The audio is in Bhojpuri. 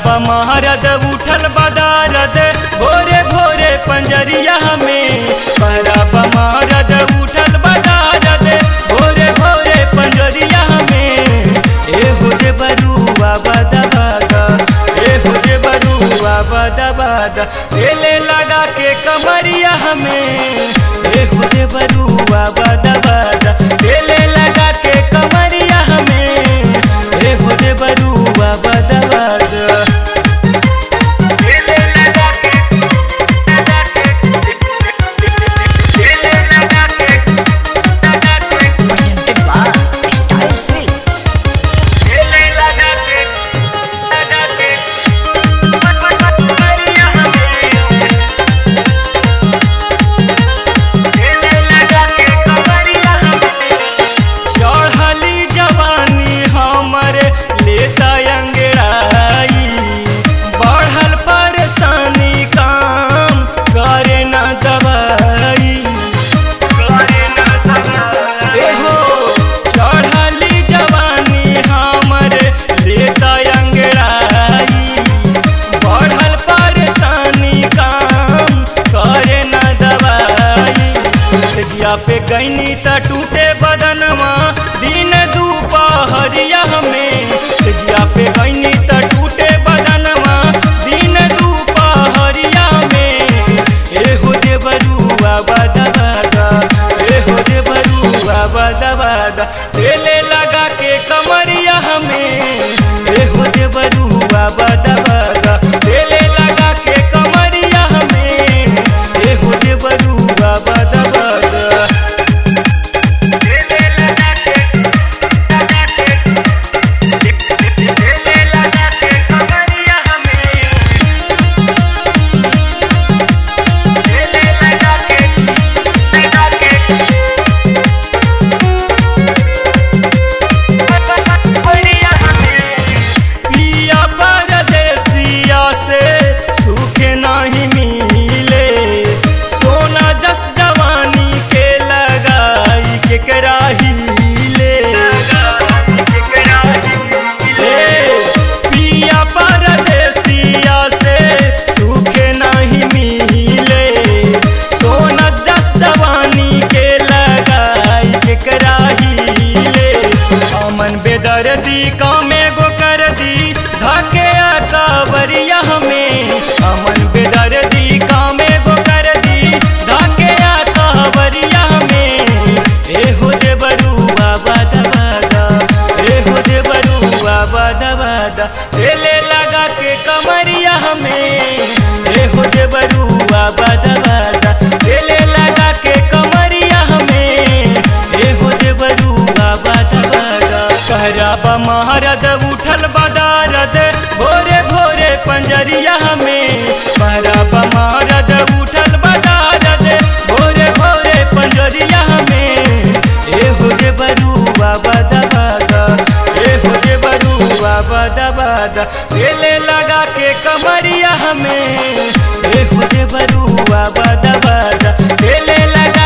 महारद उठल बदारद भोरे भोरे पंजरिया में परब महारद उठल बदारद भोरे भोरे पंजरिया में एहो दे बरुआ बदा बदा एहो दे बरुआ बदा बदा एले लगा के कमरिया में एहो दे बरुआ बदा बदा एले लगा के कमरिया में एहो दे बरुआ बदा बदा presented by Style Films. चढ़ली जवानी हमर लेता अंगड़ाई बढ़ल परेशानी काम करे न दवाई एहो चढ़ली जवानी हमर लेता अंगड़ाई बढ़ल परेशानी काम करे न दवाई जिया पे गईनी त टूटे बदनवा दिन दुपहरिया में जिया पे गईनी त टूटे बदनवा दिन दुपहरिया में एहो दे बरुआ बदा बदा एहो दे बरुआ बदा बदा तेले लगा के कमरिया में एहो दे बरुआ बदा बदा तेले लगा के कमरिया में एहो दे बरुआ बदा बदा पिया परदेसिया से सुख नहीं मिले सोना जस जवानी के लगाई के कराही ले पिया परदेसिया से सुख नहीं मिले सोना जस जवानी के लगाई के कराही ले अमन बेदर्दी कामे गो कर दी धके कावरिया हमें अमन बेदर्दी कामे गो कर दी धके कावरिया हमें एहो दे बरुआ बदा बदा एहो दे बरुआ बदा बदा एले लगा के कमरिया हमें एहो दे बरुआ बदा बदा एले लगा के कमरिया हमें एहो दे बरुआ बदा बदा कहराब महारद उठल बदारद भोरे भोरे पंजरिया में कहराब महारद उठल बदारद भोरे भोरे पंजरिया में एहो दे बरुआ बदा बदा एहो दे बरुआ बदा बदा एले लगा के कमरिया में एहो दे बरुआ बदा बदा एले लगा